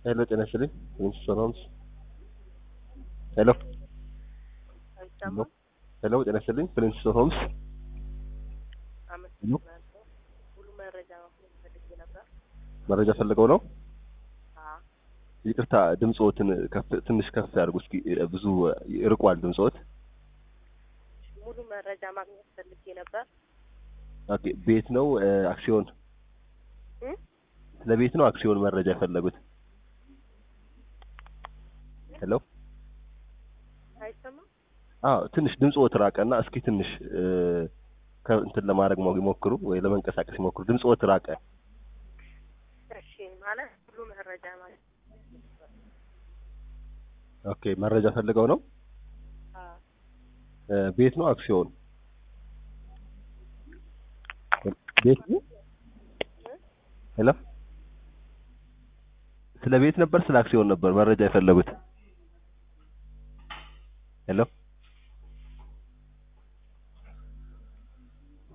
ሄሎ ጤና ይስጥልኝ ዊንስቶን ሆምስ ሄሎ አይሰማም? ሄሎ ጤና ይስጥልኝ ዊንስቶን ሆምስ አመሰግናለሁ። ሙሉ መረጃ ማግኘት ፈልጌ ነበር። መረጃ ፈልገው ነው አዎ፣ ይቅርታ ድምፅዎትን ከፍ ትንሽ ከፍ ያድርጉ እስኪ ብዙ ይርቋል ድምፅዎት ሙሉ መረጃ ማግኘት ፈልጌ ነበር። ኦኬ ቤት ነው እ፣ አክሲዮን እ? ለቤት ነው አክሲዮን መረጃ የፈለጉት ሄሎ አይሰማም? አዎ ትንሽ ድምፅዎት ራቀና እስኪ ትንሽ እ፣ ከእንትን ለማድረግ ሞ- ይሞክሩ ወይ ለመንቀሳቀስ ይሞክሩ ድምፅዎት ራቀ እሺ፣ ማለት ሙሉ መረጃ ማለት ኦኬ መረጃ ፈልገው ነው አዎ፣ እ፣ ቤት ነው አክሲዮን ቤት ነው ሄሎ ስለ ቤት ነበር ስለ አክሲዮን ነበር መረጃ የፈለጉት ሄሎ